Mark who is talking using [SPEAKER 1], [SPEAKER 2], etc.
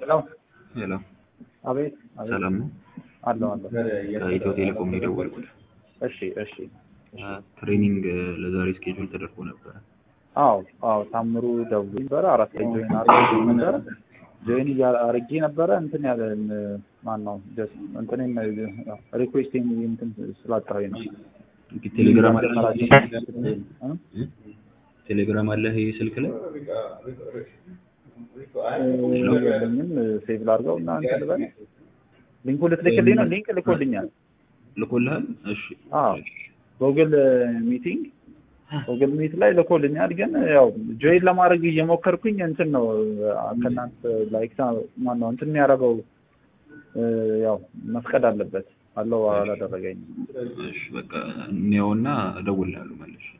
[SPEAKER 1] ሄሎ
[SPEAKER 2] ሄሎ
[SPEAKER 1] አቤት አቤት
[SPEAKER 2] ሰላም ነው?
[SPEAKER 1] አለሁ አለሁ
[SPEAKER 2] ከኢትዮ ቴሌኮም ነው የደወልኩት።
[SPEAKER 1] እሺ እሺ
[SPEAKER 2] ትሬኒንግ ለዛሬ ስኬጁል ተደርጎ ነበረ።
[SPEAKER 1] አዎ አዎ ታምሩ ደውሎ ነበረ አራት ላይ ጆይን አድርጌ ነበረ ጆይን አድርጌ ነበረ እንትን ያለ ማን ነው ጀስት እንትን ሪኩዌስት እንትን ስላጣሁኝ ነው
[SPEAKER 2] ቴሌግራም አለ
[SPEAKER 1] እ?
[SPEAKER 2] ቴሌግራም አለ ይሄ ስልክ ላይ
[SPEAKER 1] የለኝም ሴቭ ላድርገው እና እንትን ልበል ሊንኩ ልትልክልኝ ነው ሊንክ ልኮልኛል
[SPEAKER 2] ልኮልሃል? እሺ
[SPEAKER 1] አዎ ጉግል ሚቲንግ ጉግል ሚት ላይ ልኮልኛል። ግን ያው ጆይን ለማድረግ እየሞከርኩኝ እንትን ነው ከእናንተ ላይክ ማነው እንትን የሚያደርገው ያው መፍቀድ አለበት አለው አላደረገኝም።
[SPEAKER 2] እሺ በቃ እንየውና እደውልልሃለሁ መልሼ